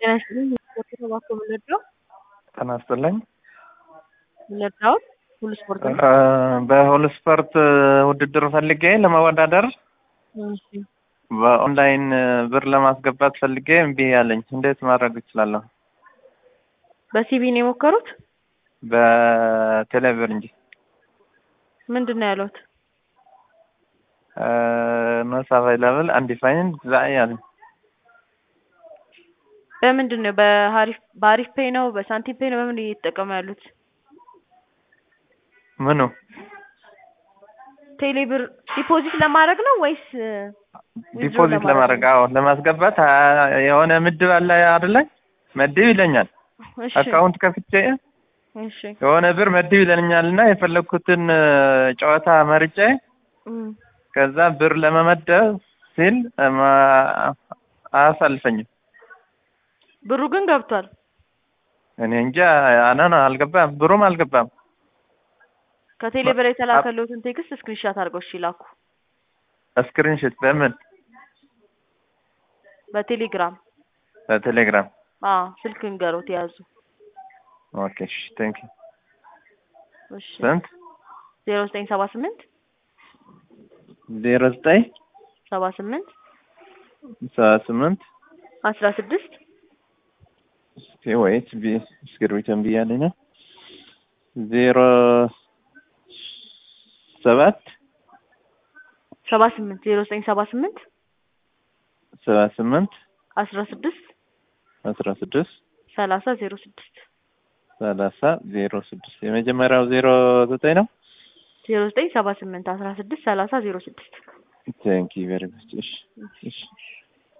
ጤና ይስጥልኝ። ስፖርት ነው እባክዎ የምንወደው ጤና ይስጥልኝ። የምንወደው ሁሉ ስፖርት ነው። በሁሉ ስፖርት ውድድር ፈልጌ ለመወዳደር እሺ በኦንላይን ብር ለማስገባት ፈልጌ እምቢ ያለኝ እንዴት ማድረግ እችላለሁ? በሲቪ ነው የሞከሩት? በቴሌብር እንጂ ምንድን ነው ያሉት? ኖት አቫይላብል አንዲፋይንድ ዛይ ያለኝ በምንድን ነው በሀሪፍ በሀሪፍ ፔይ ነው በሳንቲም ፔይ ነው በምን እየተጠቀሙ ያሉት? ምኑ ቴሌብር ዲፖዚት ለማድረግ ነው ወይስ ዲፖዚት ለማድረግ አዎ ለማስገባት አ- የሆነ ምድብ አለ አይደለ መድብ ይለኛል እሺ አካውንት ከፍቼ እሺ የሆነ ብር መድብ ይለኛል እና የፈለግኩትን ጨዋታ መርጬ እም፣ ከዛ ብር ለመመደብ ሲል ማ- አያሳልፈኝም ብሩ ግን ገብቷል። እኔ እንጃ አናና አልገባም ብሩም አልገባም ከቴሌብር የተላከልዎትን ቴክስት ስክሪንሻት አድርገው እሺ ላኩ። ስክሪንሽት በምን በቴሌግራም በቴሌግራም አዎ ስልክ ንገሮት የያዙ ኦኬ እሺ ቴንክ ዩ እሺ ስንት ዜሮ ዘጠኝ ሰባ ስምንት ዜሮ ዘጠኝ ሰባ ስምንት ሰባ ስምንት አስራ ስድስት እስኪ ወይት ቢ እስክሪብቶን ብያለኝ ነው ዜሮ ሰባት ሰባ ስምንት ዜሮ ዘጠኝ ሰባ ስምንት ሰባ ስምንት አስራ ስድስት አስራ ስድስት ሰላሳ ዜሮ ስድስት ሰላሳ ዜሮ ስድስት የመጀመሪያው ዜሮ ዘጠኝ ነው ዜሮ ዘጠኝ ሰባ ስምንት አስራ ስድስት ሰላሳ ዜሮ ስድስት ቴንክ ዩ ቬሪ ማች እሺ እሺ